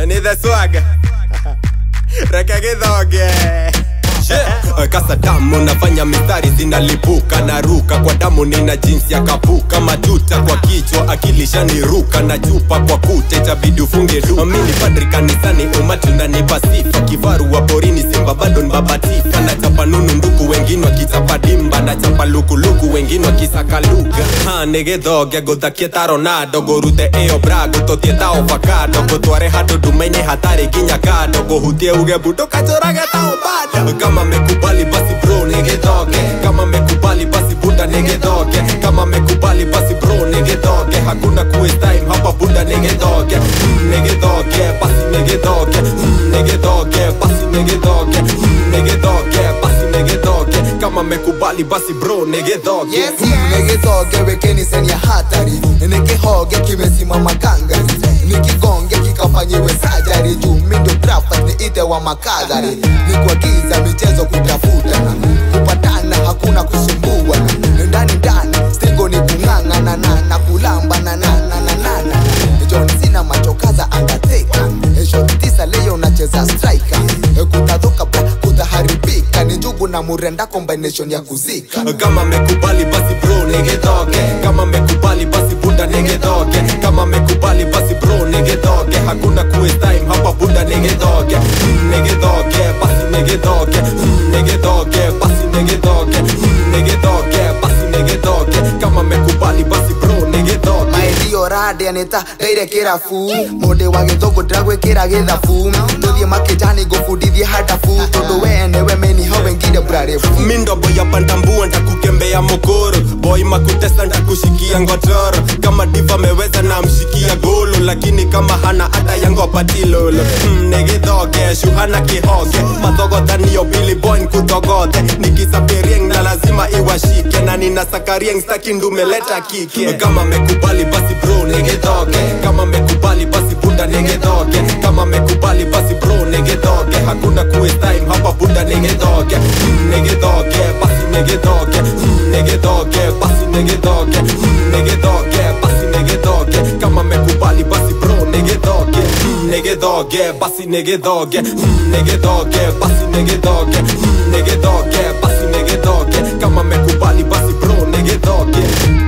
ni the swag reke githoge Yeah. kasa damu nafanya mistari zinalipuka naruka kwa damu nina jinsi ya kapuka matuta kwa kichwa akili shaniruka na chupa kwa kuta itabidi ufunge duka mimi padri kanisani umati unanipa sifa kifaru wa porini simba bado ni babatifa nachapa nunu nduku wengine wakichapa dimba nachapa lukuluku wengine wakisaka lugha ha nigithoge nguthakie ta ronado ngurute ĩyo bra ngũtũtie ta ovakado ngũtware handũ ndume-inĩ hatarĩ nginya kando ngũhutie uge mbundo kachorage ta obado kama mekubali basi bro nigithoge kama mekubali basi bunda nigithoge kama mekubali basi bro nigithoge hakuna kuwaste time hapa bunda nigithoge mm, nigithoge basi nigithoge mm, nigithoge basi nigithoge mm, nigithoge basi nigithoge kama mekubali basi bro nigithoge Yes, yes. Nigithoge wekeni seni ya hatari nikihoge kimesimama kangari nikigonge kikafanyiwe sajari juu mindo trafas niite wa makadhari nikuagiza michezo kutafutana kupatana hakuna kusumbuana ndani ndani stingo ni kung'ang'ana na na kulamba na na na na na na John Cena machokaza angateka shot tisa leo unacheza striker kutadhuka bra kutaharibika ni njugu na murenda combination ya kuzika kama mekubali basi bro nigithoge kama mekubali basi bunda nigithoge kama mekubali basi bro nigithoge hakuna kuwaste time hapa bunda nigithoge mm, nigithoge basi nigithoge mm, nigithoge basi nigithoge mm, nigithoge basi nigithoge kama mekubali basi bro nigithoge maendio rade nita ndeire kirabu mundu wa githungu ndiragwikira githabu tuthie makijani ngubundithie hadabu tondu we niwe meniho wengine burarefu mindobo ya pandambua ntakukembea mokoro boy makutesa ntakushikia ngotoro kama diva meweza na mshikia golo lakini kama hana hata yangopatilolo mm, nigithoge shuhana kihoge mathogothaniyo bili boy nkuthogodhe nikisapirieng na lazima iwashike na ninasakarieng staki ndumeleta kike kama mekubali basi bro nigithoge kama mekubali basi bunda nigithoge kama mekubali basi bro nigithoge hakuna kuwaste time hapa bunda nigithoge mm, nigithoge basi nigithoge mm, nigithoge basi nigithoge mm, nigithoge basi nigithoge kama mekubali basi bro nigithoge mm, nigithoge basi nigithoge mm, nigithoge basi nigithoge mm, nigithoge basi nigithoge kama mekubali basi bro nigithoge